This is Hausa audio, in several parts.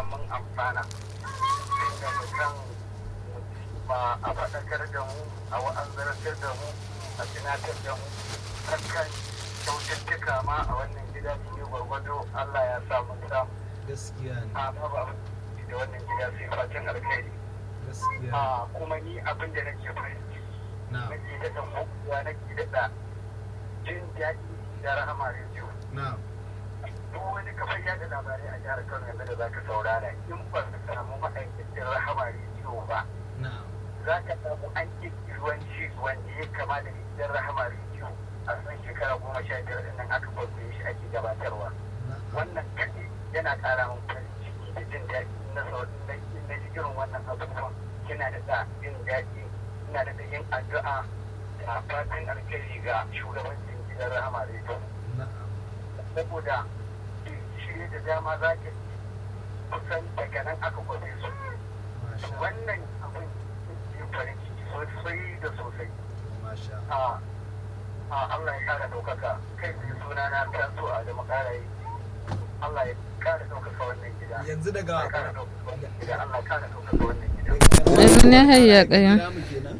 fatan mun amfana inda mutum ba a faɗakar da mu a wa'azartar da mu a tunatar da mu kan kyaututtuka ma a wannan gida ne gwargwado Allah ya sa mun samu gaskiya ne a ba ba da wannan gida sai fatan alkhairi gaskiya a kuma ni abin da nake fahimci na nake daɗa mabuwa nake daɗa jin daɗi da rahama rediyo na duk wani kafar yada labarai a jihar Kano yanzu da zaka saurara in ba ka samu ma'aikacin rahama rediyo ba na za ka samu an ƙirƙiri wani shi wanda ya kama da gidan rahama rediyo a san shekara goma sha biyar ɗin nan aka kwaikwaye shi ake gabatarwa na wannan kaɗai yana ƙara min farin ciki da jin daɗi na sau na na ji irin wannan abubuwan kina da sa jin daɗi ina da da yin addu'a da fatan alkhairi ga shugabancin gidan rahama rediyo na saboda shirye da dama za ka kusan daga nan aka kwafe su masha wannan abin yin farin ciki sosai da sosai masha a a Allah ya kara ɗaukaka kai da suna na taso a da makarayi Allah ya kara ɗaukaka wannan gida yanzu daga Allah ya kara ɗaukaka wannan gida Allah ya kara ɗaukaka wannan gida Yanzu ne hayya ƙayan. Kira mu kenan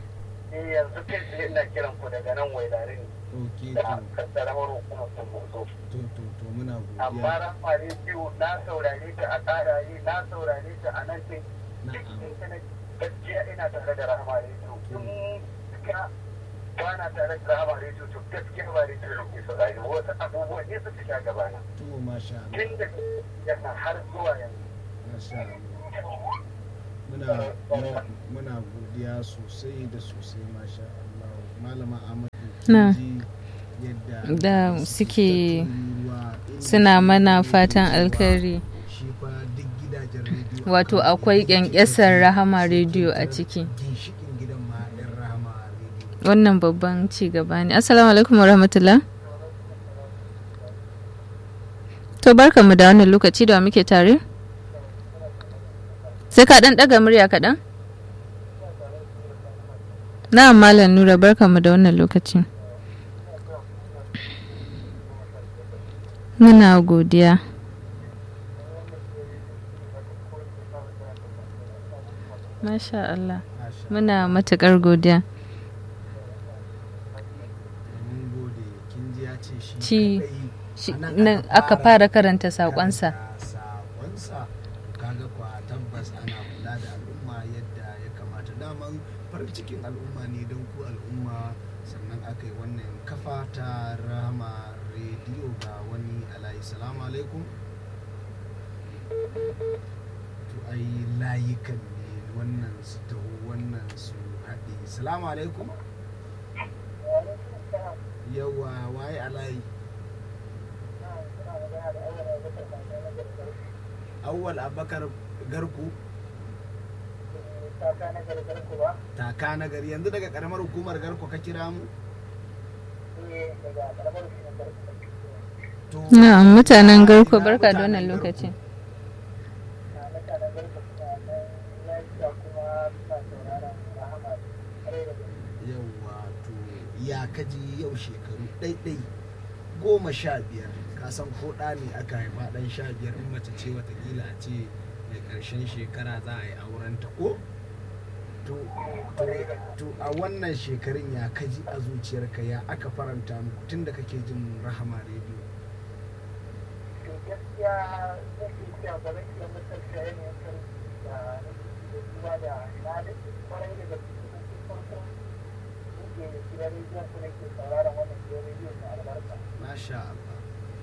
eh yanzu kai tsaye ina kiran ku daga nan wailare ne ok da to kasaramar hukumar Sokoto to to to muna amma godiya ran rediyo na saurare ta a ƙaraye na saurare ta a nan din duk na'am intanet gaskiya ina tare da rahama rediyo in ka ba na tare da rahama rediyo to gaskiya ba rediyo da ke saurari wasu abubuwan ne suka sha gabana to masha Allah tun da yana har zuwa yanzu masha Allah muna muna- muna godiya sosai da sosai masha Allah malama Ahmadu Na. kin ji yadda Da suke tururuwa, inda suna suke mana tururuwa, fatan alkhairi. shi fa duk gidajen rediyo Wato akan akwai gidan ƙyanƙyasar rediyo Rahama sai rediyo a kin ciki. tarar ginshiƙin gidan ma ɗan rahama rediyo Wannan babban ci gaba ne. Assalamu alaikum wa rahmatullah. To barkanmu da wannan lokaci da wa muke tare? Sai ka ɗan ɗaga murya kaɗan? Na'am Malam Nura barkanmu da wannan lokaci. Muna godiya. Masha Allah. Masha Muna matuƙar godiya. mun gode kin ji ya ce shi Ci- kadai shi- a nan nan aka fara karanta saƙonsa. karanta saƙonsa kaga kwa tabbas ana kula da al'umma yadda ya kamata daman farin cikin al'umma ne don ku al'umma sannan aka yi wannan kafa ta rama rediyo ga wani alayi salamu alaikum to ai layukan ne wannan su taho wannan su haɗe salamu alaikum yawa waye alayi awwal abakar garku taka na gari yanzu daga karamar hukumar garko ka kira mu to Na'am mutanen garko barka da wannan lokaci. yawa to ya kaji yau shekaru ɗaiɗai goma sha biyar ka san ko ɗa ne aka haifa ɗan sha biyar in mace ce watakila a ce mai ƙarshen shekara za a yi auren ta ko to to- to a wannan shekarun ya kaji a zuciyarka ya aka faranta muku tun da kake jin rahama rediyo masha Allah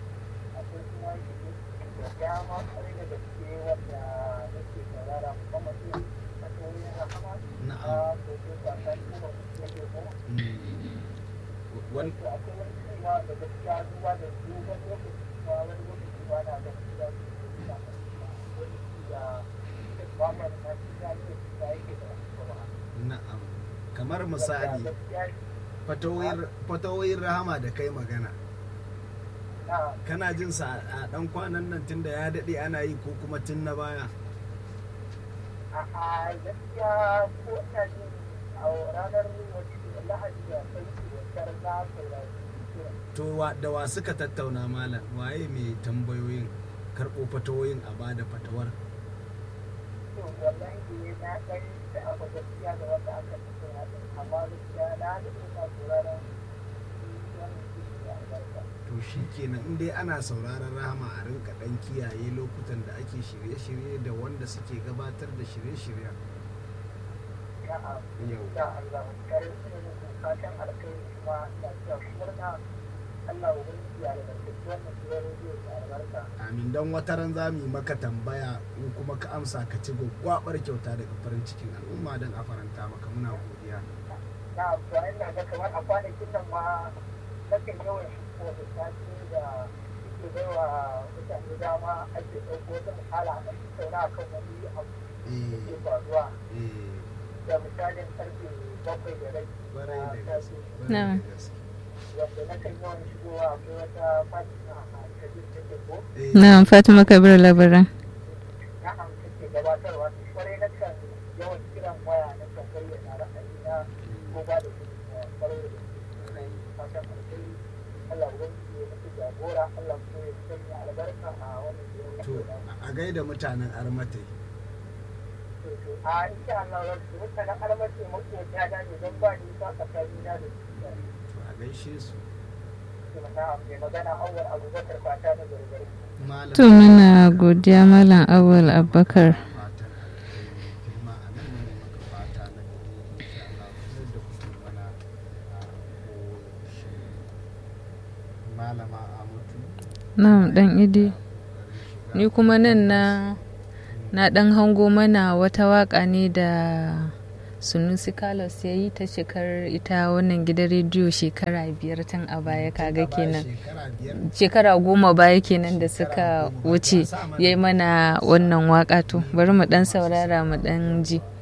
na'am Mm. Wan- na'am kamar misali fatawoyin- fatawoyin rahama da kai magana kana jin sa a dan kwanan nan tun da ya daɗe ana yi ko kuma tun na baya a gaskiya ko ina jin a ranar lahadi da sai da na saurari to wa- da wa suka tattauna malam waye mai tambayoyin karɓo fatawoyin a bada fatawar to wallahi ne na ɗan da abu gaskiya da wanda aka fito na ɗin amma gaskiya na da ina sauraron wannan shi da albarka to shi kenan in dai ana sauraron rahama a rinka dan kiyaye lokutan da ake shirye-shirye da wanda suke gabatar da shirye-shiryen na'am yau insha Allah kare su ne muku fatan alkhairi kuma ina cewa ku murna Allah ubangiji ya albarkaci wannan gidan rediyo da albarka amin don wata ran za mu yi maka tambaya in kuma ka amsa ka ci gwaggwabar kyauta daga farin cikin al'umma don a faranta maka muna godiya na amfani da ga kamar a kwanakin nan ma nakan yawan shi ko da sati da suke bai wa mutane dama ake ɗauko wata misala a ɗan tattauna a kan wani abu da eh ke faruwa eh da misalin karfe bakwai da rai barai da na gaske safe barai da Na'am. gaske wanda nakan yawan shigowa akwai wata fatima a kabir take ko Eh, na fatima kabir labaran na'am take gabatarwa to kwarai na kan yawan kiran waya na kan bayyana ra'ayina ko ba da gudunmawa kwarai da gaske na yi fatan alheri Allah ubangiji ya mutu jagora Allah kuma ya sanya albarka a wannan gidan to rediyo. a gaida mutanen armatai to to a insha Allah za su mutanen armace makota da ne don ba ni sa tsakanina da su to a gaishe su to na mai magana awwal abubakar fata na gargari malam to muna godiya malam awal abubakar fatan alheri kai ma a nan ne maka fata na gari insha Allah kamar da kuke mana a koyaushe malama Amatu na dan idi kokarin shiga ni kuma nan na na dan hango mana wata waka ne da sunusi carlos ya yi ta shekarar ita wannan gidan rediyo shekara biyar tun a baya kaga Tun a baya kenan shekara biyar shekara goma baya kenan da suka Shekara goma. wuce Sa mana. ya yi mana wannan waka to bari mu dan saurara mu dan ji